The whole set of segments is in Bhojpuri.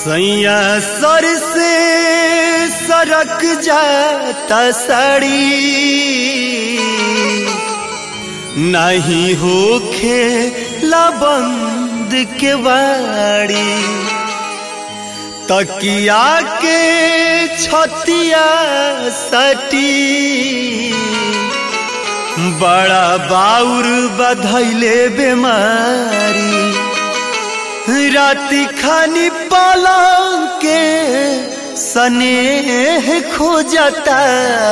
सैया सर से सरक जाता साड़ी नहीं होखे लबंद के वाड़ी तकिया के छतिया सटी बड़ा बाउर बधैले बेमारी राति खानी पलंग के सनेह खोजता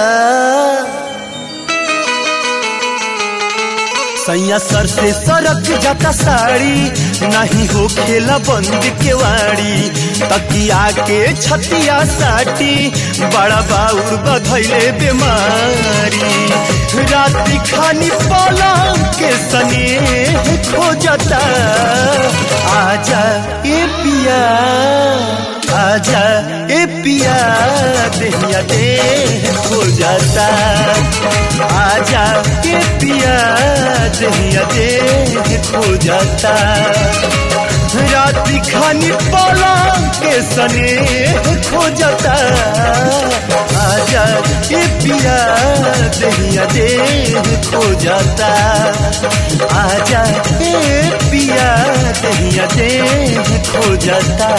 सैया सर से सरक जाता साड़ी नहीं हो खेला बंद के वाड़ी तकिया के छतिया साटी बड़ा बाउर बधैले बीमारी राति खानी पलंग के सनेह खोजता आजा ए पिया आजा ए पिया देहिया दे खो जाता आजा ए पिया देहिया दे खो जाता रात्रि खानी पलंग के सने खो जाता आजा ए पिया देहिया दे खो जाता आजा ए पिया देहिया दे खो जाता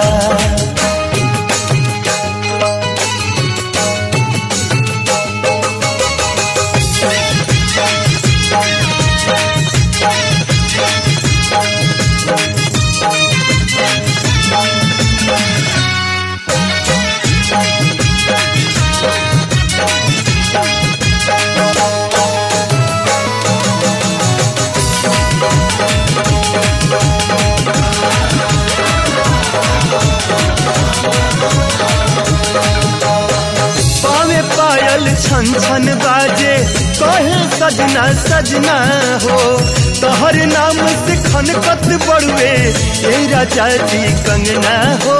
पावे पायल छन छन बाजे कहे सजना सजना हो तोहर नाम से खनकत बड़ुए ए राजा जी कंगना हो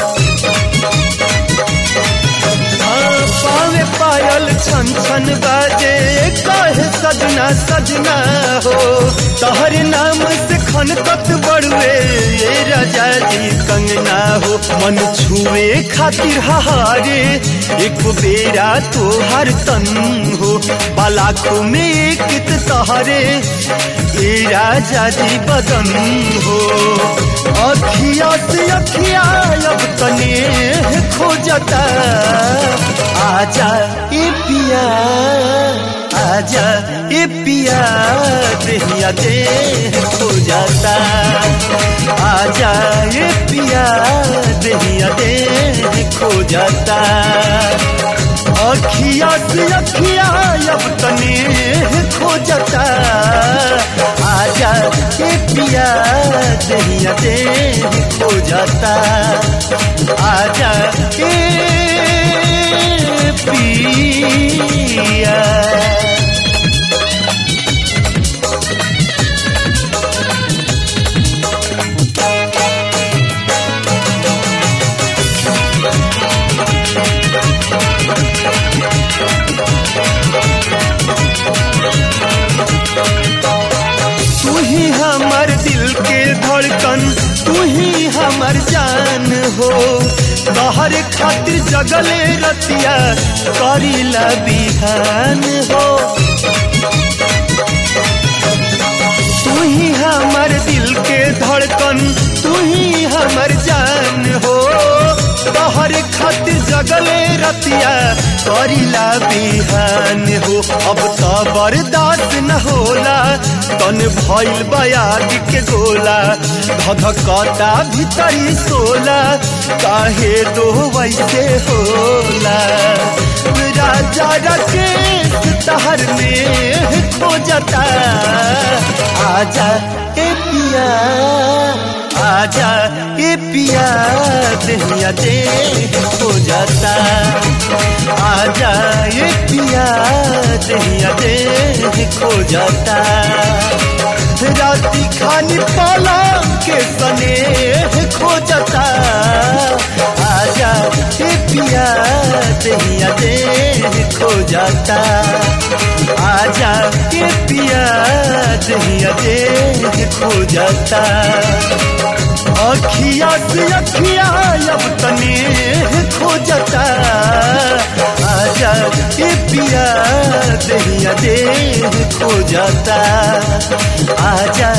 हाँ, पावे पायल छन छन बाजे कहे सजना सजना हो तोहर नाम से खनकत बड़ुए ए राजा जी कंगना हो मन छुए खातिर हारे एक बेरा तोहर तन हो बालाखों में एक तहरे ए राजा जी बदन हो अखिया से अखिया अब तने खोजता आजा ए पिया आजा ए पिया देहिया दे खो जाता आजा ए पिया देहिया दे खो जाता अखिया से अखिया अब तने खो जाता आजा ए पिया देहिया दे खो जाता आजा ए पिया तू ही हमर दिल के धड़कन तू ही हमर जान हो तोहर खातिर जगले रतिया करीला बिहान हो तू ही हमर दिल के धड़कन तू ही हमर जान हो तोहर खातिर जगले रतिया करीला बिहान हो अब तो बर्दाश्त न होला तन भइल बयाग के गोला धधकता भीतरी सोला काहे दो वैसे होला राजा राकेश तहर में खो जाता आजा ए पिया आजा ए पिया देहिया दे खो जाता आजा ए पिया देहिया दे खो जाता राती खानी पलंग के सने खो जाता आजा ए पिया देहिया दे खो जाता आजा ए पिया दहिया दे खो जाता अखिया से अखिया अब तने खो जाता आजा ए पिया दहिया देह खो जाता आजा